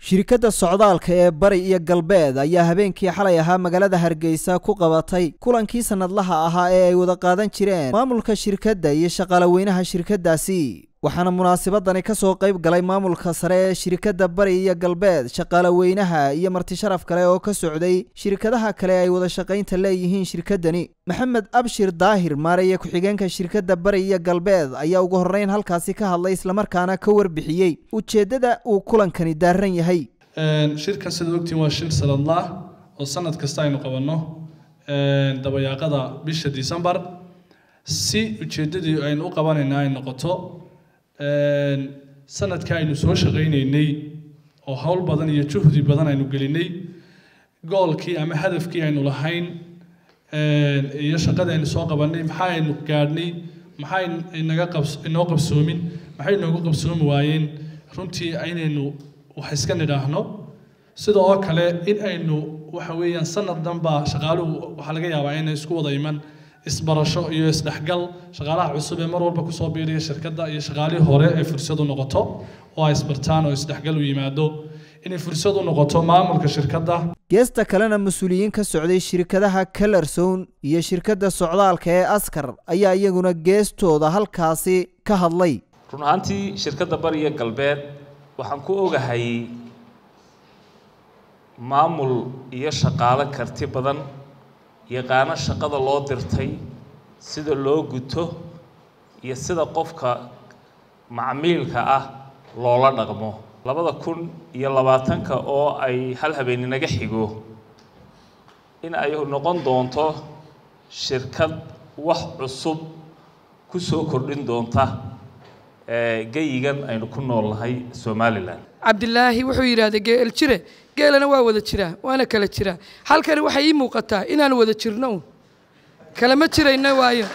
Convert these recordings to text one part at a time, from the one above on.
shirkadda socdaalka ee bari iyo galbeed ayaa habeenkii xalay ahaa magaalada hargeysa ku qabatay kulankii sannadlaha ahaa ee ay wada qaadan jireen maamulka shirkadda iyo shaqaalaweynaha shirkaddaasi waxaana munaasabadani ka soo qayb galay maamulka sare ee shirkadda bari iyo galbeed shaqaalaweynaha iyo martisharaf kale oo ka socday shirkadaha kale ay wada shaqaynta leeyihiin shirkaddani maxamed abshir daahir maaraya ku-xigeenka shirkadda bari iyo galbeed ayaa ugu horreyn halkaasi ka hadlay islamarkaana ka warbixiyey ujeeddada uu kulankani daaran yahay shirkan sida ogtiin waa shir sanadlaah oo sanad kasta aynu qabanno dabayaaqada bisha december si ujeeddadii aynu u qabanayna ay noqoto sanadka aynu soo shaqaynaynay oo howl badan iyo juhdi badan aynu gelinay goolkii ama hadafkii aynu lahayn iyo shaqadii aynu soo qabanay maxaa aynu gaadhnay maxaa inaga qabs inoo qabsoomin maxay inoogu qabsoomi waayeen runtii inaynu wax iska nidhaahno sida oo kale in aynu waxa weeyaan sanad dhanba shaqaaluhu waxaa laga yaabaa inay isku wada iman isbarasho iyo isdhexgal shaqaalaha cusub ee mar walba kusoo biiriya shirkadda iyo shaqaalihii hore ay fursad u noqoto oo ay isbartaan oo isdhexgal u yimaado inay fursad u noqoto maamulka shirkadda geesta kalena mas-uuliyiin ka socday shirkadaha kalarsown iyo shirkadda socdaalka ee askar ayaa iyaguna geestooda halkaasi ka hadlay run ahaantii shirkadda bariya galbeed waxaan ku ogahay maamul iyo shaqaalo karti badan yaqaano shaqada loo dirtay sida loo guto iyo sida qofka macmiilka ah loola dhaqmo labada kun iyo labaatanka oo ay hal habeen inaga xigo in ay noqon doonto shirkad wax cusub ku soo kordhin doonta geyigan aynu ku nool nahay somalilan cabdilaahi wuxuu yidhaahday geel jire geelana waa wada jiraa waana kala jiraa halkani waxay ii muuqataa inaan wada jirno un kalama jirayno waayo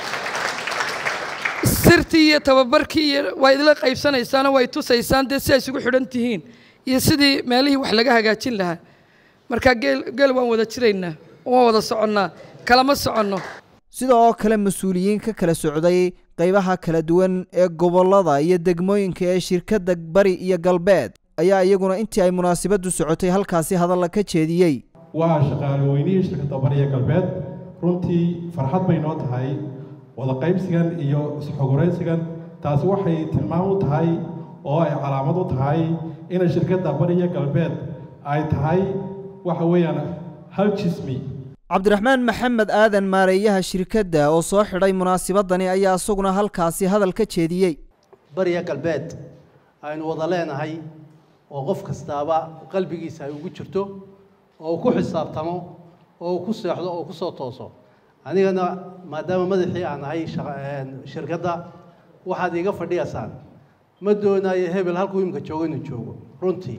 sirtii iyo tababarkii iyo waa idila qaybsanaysaano way tusaysaan dee si ay isugu xidhan tihiin iyo sidii meelihii wax laga hagaajin lahaa marka geel geel waan wada jiraynaa waan wada soconnaa kalama soconno sida oo kale mas-uuliyiin ka kala socday qaybaha kala duwan ee gobollada iyo degmooyinka ee shirkadda bari iyo galbeed ayaa iyaguna intii ay munaasabaddu socotay halkaasi hadalla ka jeediyey waa shaqaaloweynihii shirkadda bariya galbeed runtii farxad bay noo tahay wada qaybsigan iyo isxogoraysigan taasi waxay tilmaam u tahay oo ay calaamad u tahay inay shirkadda bariya galbeed ay tahay waxa weeyaan hal jismi cabdiraxmaan maxamed aadan maareeyaha shirkadda oo soo xidhay munaasabadani ayaa isaguna halkaasi hadal ka jeediyey bariya galbeed aynu wada leenahay oo qof kastaaba qalbigiisa ay ugu jirto oo uu ku xisaabtamo oo uu ku seexdo oo ku soo tooso anigana maadaama madaxii aan ahay shirkadda waxaad iiga fadhiyaysaan ma doonayo hebel halkuu imika joogo inuu joogo runtii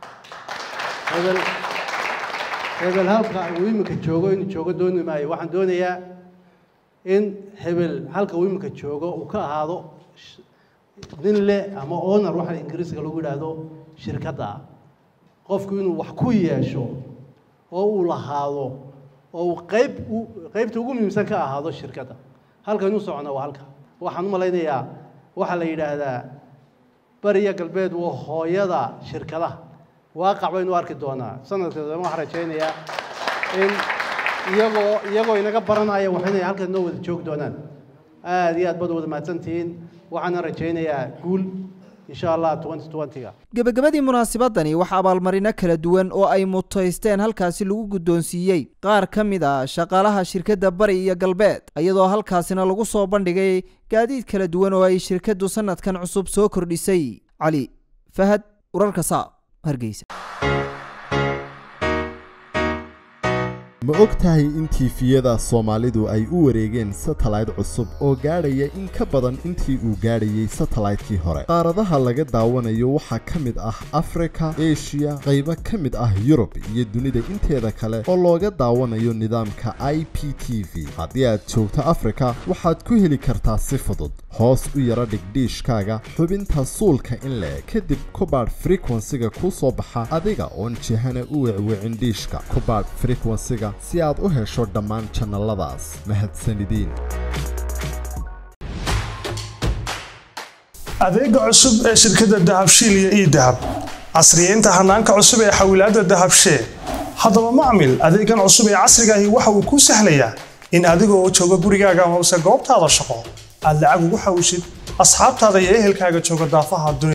hebel hebel halka uu imika joogo inuu joogo dooni maayo waxaan doonayaa in hebel halka uu imika joogo uu ka ahaado nin le ama owner waxa ingiriisiga lagu yidhaahdo shirkadda qofku inuu wax ku yeesho oo uu lahaado oo uu qayb qaybta ugu muhiimsan ka ahaado shirkadda halka inuu socona waa halka waxaan u malaynayaa waxaa la yidhaahdaa bariya galbeed waa hooyada shirkadaha waaqac baynu arki doonaa sanadka dambe waxaan rajaynayaa in iyagoo iyagoo inaga baranaya wax inay halkan noo wada joogi doonaan aad iyo aad baad wada mahadsantihiin waxaana rajaynayaa guul insha allah ga gebagabadii munaasabadani waxaa abaalmarino kala duwan oo ay mutaysteen halkaasi lagu guddoonsiiyey qaar ka mid a shaqaalaha shirkadda bari iyo galbeed iyadoo halkaasina lagu soo bandhigay gaadiid kala duwan oo ay shirkaddu sannadkan cusub soo kordhisay cali fahad urarka saab hargeysa ma og tahay in tiifiyada soomaalidu ay u wareegeen satellayt cusub oo gaadhaya in ka badan intii uu gaadhayey satellaytkii hore qaaradaha laga daawanayo waxaa ka mid ah afrika eshiya qaybo ka mid ah yurub iyo dunida inteeda kale oo looga daawanayo nidaamka i p t v haddii aad joogto afrika waxaad ku heli kartaa si fudud hoos u yara dhigdhiishkaaga xubinta suulka in le kadib kubaadh frekwensiga kuu soo baxa adiga oon jihana u wecwicin dhiishka kubaadh frekwensiga si aad u hesho dhammaan jannaladaas mahadsanidin adeega cusub ee shirkadda dahabshiil iyo ii dahab casriyeynta hanaanka cusub ee xawilaadda dahabshee haddaba macmil adeegan cusub ee casriga ahi waxa uu kuu sahlayaa in adiga oo jooga gurigaaga amase goobtaada shaqo aad lacag ugu xawishid asxaabtaada iyo ehelkaaga jooga daafaha dunia